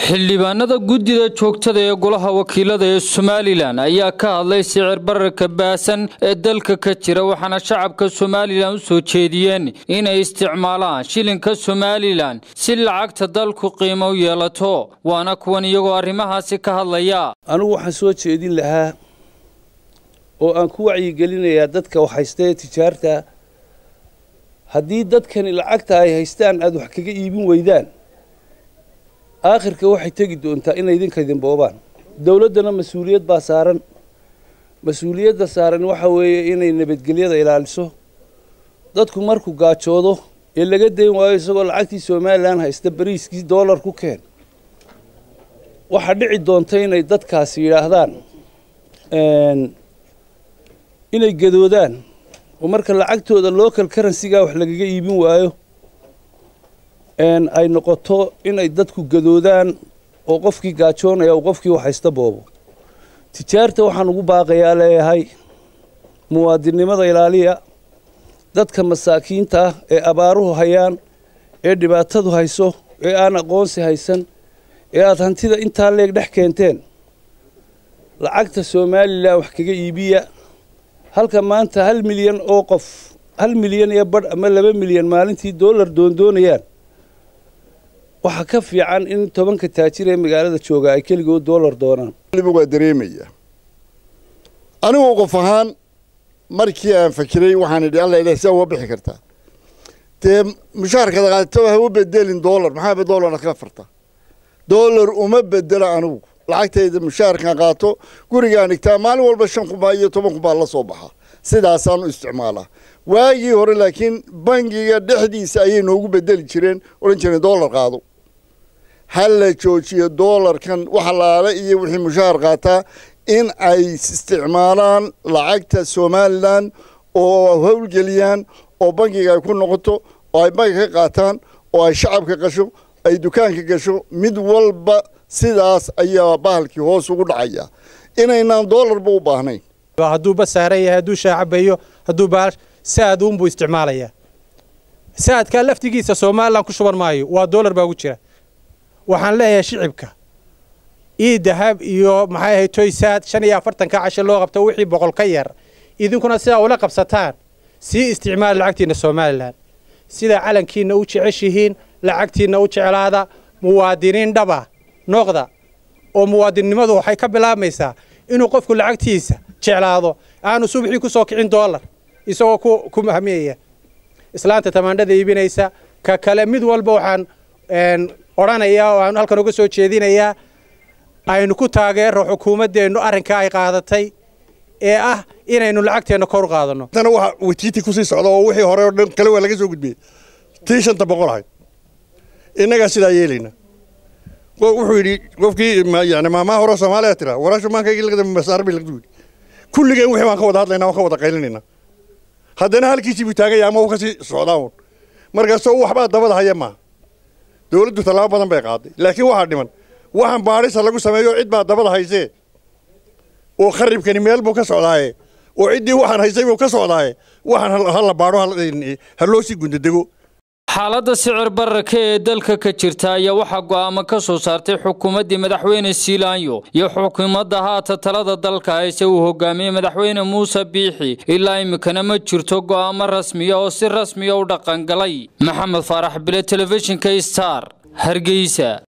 xildhibaanada guddida joogtada ee golaha wakiilada ee somalilan ayaa ka hadlay sicir bararka baasan ee dalka ka jira waxaana shacabka somalilan u soo jeediyeen inay isticmaalaan shilinka somalilan si lacagta dalku qiimo u yeelato waana kuwan iyagoo arrimahaasi ka hadlaya anigu waxaan soo jeedin lahaa oo aan ku wacyigelinayaa dadka wax haysta ee tijaarta haddii dadkani lacagta ay haystaan aada wax kaga iibin weydaan aakhirka waxay tegi doontaa inay idinka idin boobaan dowladdana mas-uuliyad baa saaran mas-uuliyadda saaran waxa weeye inay nabadgelyada ilaaliso dadku markuu gaajoodo ee laga dayn waayo isagoo lacagtii somalilan haysta bariiskii dollar ku keen waxaa dhici doonta inay dadkaasi yidhaahdaan inay gadoodaan oo marka lacagtooda local currencyga wax lagaga iibin waayo ay noqoto inay dadku gadoodaan oo qofkii gaajoonaya uu qofkii wax haysta boobo tijaarta waxaan ugu baaqayaa leeyahay muwaadinnimada ilaaliya dadka masaakiinta ah ee abaaruhu hayaan ee dhibaatadu hayso ee aan aqoonsi haysan ee aada hantida intaa leeg dhex keenteen lacagta somalilan wax kaga iibiya halka maanta hal milyan oo qof hal milyan iyo badh ama laba milyan maalintii dollar doondoonayaan waxaa ka fiican in tobanka taajir ee magaalada jooga ay keligood dollar doonaan waa dareemaya anigu qof ahaan markii aan fakiray waxaan idhi alla ilaah saa uga bixi kartaa dee mushaharkada qaadata ha u bedelin dollar maxaaba dollarna ka farta dollar uma bedelo anigu lacagtayda mushaharkan qaato gurigaan dhigtaa maalin walba shan kunbaa iyo toban kunbaa la soo baxa sidaasaan u isticmaalaa waagii hore laakiin bangiga dhexdiisa ayay noogu bedeli jireen odhan jireen dollar qaado ha la joojiyo dollarkan wax laala iyo wixii mushaahar qaataa in ay isticmaalaan lacagta somalilan oo howlgeliyaan oo bangiga ay ku noqoto oo ay bangi ka qaataan oo ay shacabka gasho ay dukaanka gasho mid walba sidaas ayaa bahalkii hoos ugu dhacaya inaynaan dollarba u baahnayn hadduu basaaran yahay hadduu shaacabayo hadduu baal saad uunbuu isticmaalayaa saadkaa laftigiisa somalilan ku shuban maayo waa dollar baa ugu jira waxaan leeyahay shicibka ii dahab iyo maxay ahayd toy saad shan iyo afartanka cashe loo qabto wixii boqol ka yar idinkuna sidaa ula qabsataan sii isticmaala lacagtiinna somalilan sidaa calankiinna u jeceshihiin lacagtiinna u jeclaada muwaadiniin dhaba noqda oo muwaadinnimadu waxay ka bilaabmaysaa inuu qofku lacagtiisa jeclaado aanu subaxii ku soo kicin dollar isagoo ku mahmiyaya islaanta tamaandhada iibinaysa ka kale mid walba waxaan odhanayaa oo aan halkan uga soo jeedinayaa aynu ku taageero xukuumaddeennu arrinka ay qaadatay ee ah inaynu lacagteenna kor qaadano tana waxa watiiti kusii socda oo wixii hore oo dhan kale waa laga soo gudbiyey tii shanta boqol ahayd innagaa sidaa yeelayna wuxuu yidhi qofkii yani maamaa hore soomaaliya tira waraashu maankaygi lagada masaarbi lagdu yidhi kulligeen wixii baan ka wada hadlaynaa waan ka wada qaylinayna haddana halkiisii buu taagaya ama uu kasii socdaa uun markaasoo waxbaa dabada haya maaha dowladdu tallaabo badan bay qaaday laakiin waxaa dhiman waxaan baadhisa lagu sameeyo cid baa dabada haysee oo kharibkani meel buu ka socdaaye oo ciddii waxaan haysay buu ka socdaaye waxaan hala baadho ha loo sii gundadego xaaladda sicir bararka ee dalka ka jirta ayaa waxaa go'aamo ka soo saartay xukuumaddii madaxweyne siilaanyo iyo xukuumadda haata talada dalka hayse uu hogaamiyey madaxweyne muuse biixi ilaa iminkana ma jirto go'aamo rasmiya oo si rasmiya u dhaqangalay maxamed faarax bile telefishinka star hargeysa